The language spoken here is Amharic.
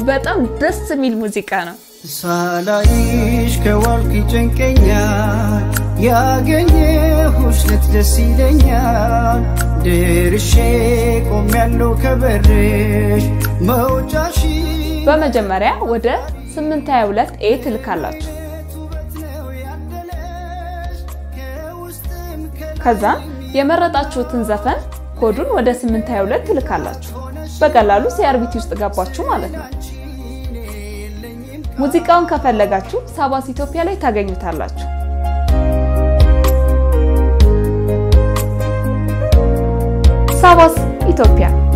በጣም ደስ የሚል ሙዚቃ ነው። ሳላይሽ ከዋልክ ይጨንቀኛል፣ ያገኘሁሽ ዕለት ደስ ይለኛል። ደርሼ ቆሜያለሁ ከበርሽ መውጫሽ በመጀመሪያ ወደ 822 ኤ ትልካላችሁ። ከዛም የመረጣችሁትን ዘፈን ኮዱን ወደ 822 ትልካላችሁ። በቀላሉ ሲአርቢቲ ውስጥ ገባችሁ ማለት ነው። ሙዚቃውን ከፈለጋችሁ ሳባስ ኢትዮጵያ ላይ ታገኙታላችሁ። ሳባስ ኢትዮጵያ